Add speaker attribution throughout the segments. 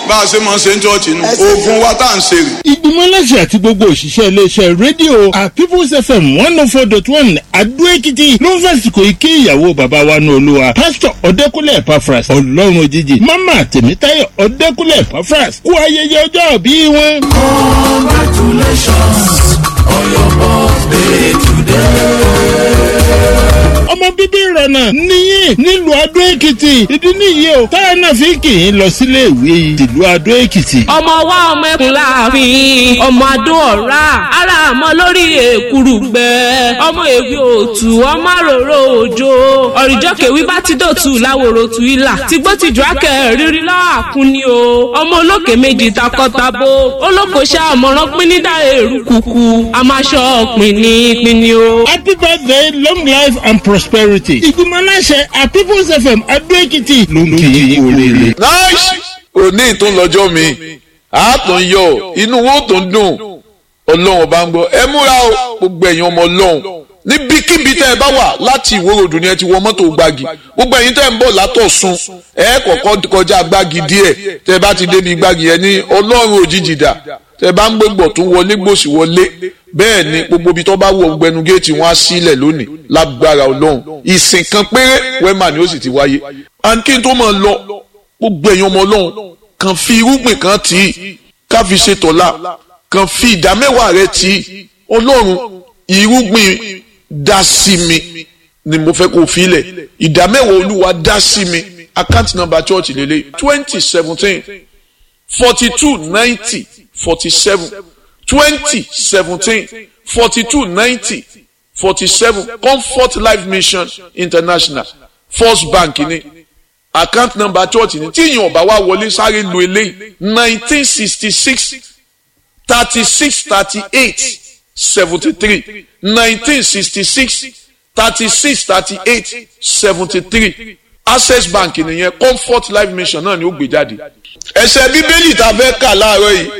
Speaker 1: bá a ṣe máa ṣe ń chọ́ọ̀chì nù oògùn wa tá à ń ṣe rè.
Speaker 2: ìgbìmọ̀ aláṣẹ àti gbogbo òṣìṣẹ́ iléeṣẹ́ rédíò at people's fm one oh four dot one adó-èkìtì ló ń fàsìkò ike ìyàwó bàbá wa ní olúwa pásítọ̀ ọ̀dẹ́kúnlẹ̀ epafras ọlọ́run òjijì mama tèmítáyọ̀ ọ̀dẹ́kúnlẹ̀ epafras kú ayẹyẹ ọjọ́ bí wọn.
Speaker 3: Congratulations on your birthday today.
Speaker 2: ọmọ bíbí ìrọ̀nà níyì nílùú adó èkìtì ìdí nìyí o táyà náà fi kì í lọ sílé ìwé tìlú adó èkìtì.
Speaker 4: ọmọ wa ọmọ ẹkùn láàfin ọmọ adó ọ̀rá ara àmọ́ lórí èkúrú gbẹ ọmọ èwe òtù ọmọ àròrò òjò ọ̀rìjọ́ kèwí bá ti dòtú láwòrò tù ilà tìgbó tìjú akẹ́ rírí lọ́àkún ni o ọmọ olókè méjì takọ́tabo olókoṣẹ́ àmọ̀ràn pínídà èrú kùkù àmàṣọ pínní pínní o.
Speaker 2: happy birthday long life and prosperity. ìgbìmọ̀ aláṣẹ at people's fm adó èkìtì ló ń kí i kú oríire.
Speaker 1: nice òní ìtúnlọ́jọ́ mi àátún yọ inú wo tó ń dùn ọlọ́run ọba ń gbọ́ ẹ múra o gbogbo ẹ̀yin ọmọ ọlọ́run níbikíbi tẹ́ ẹ bá wà láti ìwòròdù ni ẹ ti wọ mọ́tò gbági gbogbo ẹ̀yin tẹ́ ẹ ń bọ̀ látọ̀sùn ẹ kọ̀kọ́ kọjá gbági díẹ̀ tẹ́ ẹ bá ti débi gbági yẹn ní ọlọ́run òjijì dà tẹ́ ẹ bá ń gbégbọ̀ tún wọlé gbòsì wọlé bẹ́ẹ̀ ni gbogbo ibi tó bá wọ gbẹnu géètì wọn á sílẹ̀ lónìí lágbára ọlọ́run ìsìn kan péré wẹ́mà ni ó sì ti wáyé and kí n tó máa lọ gbogbo ẹ̀yin ọmọ ọlọ́run kàn fi irúgbìn kan tì í ká fi ṣe tọ̀la kàn fi ìdámẹ́wàá rẹ tì í ọlọ́run irúgbìn dá sí mi ni mo fẹ́ kó filẹ̀ ìdámẹ́wàá olúwa dá sí mi account number church lélẹ̀ twenty seventeen forty two ninety forty seven twenty seventeen forty two ninety forty seven comfort life mission international first bank ni account number church ni tí ìyẹn ọba wa wọlé sáré lu eléyìí nineteen sixty six thirty six thirty eight seventy three nineteen sixty six thirty six thirty eight seventy three access bank nìyẹn comfort life mission náà ni ó gbé jáde. ẹsẹ̀ bíbélì tá a fẹ́ kà láàárọ̀ yìí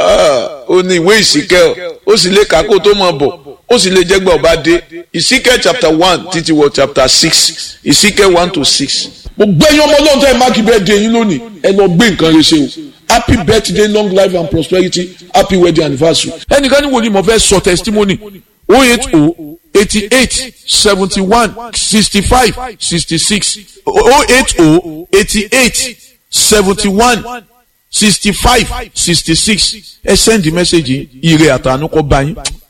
Speaker 1: ó ní ìwé ìsìkẹ́ ó sì lè kà kó tó mọ̀ bọ̀ ó sì lè jẹ́gbẹ́ ọba dé ìsìkẹ́ chapter one títí wọ chapter six ìsìkẹ́ one to six. mo gbẹ́yìn ọmọ ọlọ́run tó ẹ máàkì bẹ́ẹ̀ dé yín lónìí ẹ lọ gbé nǹkan rẹ ṣe o happy birthday long life and prosperity happy wedding anniversary. ẹnìkan ní wo ni mo fẹ́ sọ testimony oh eight oh eighty eight seventy one sixty five sixty six oh eight oh eighty eight seventy one sixty five sixty six ẹ send the message ire àtànú kọ bá yín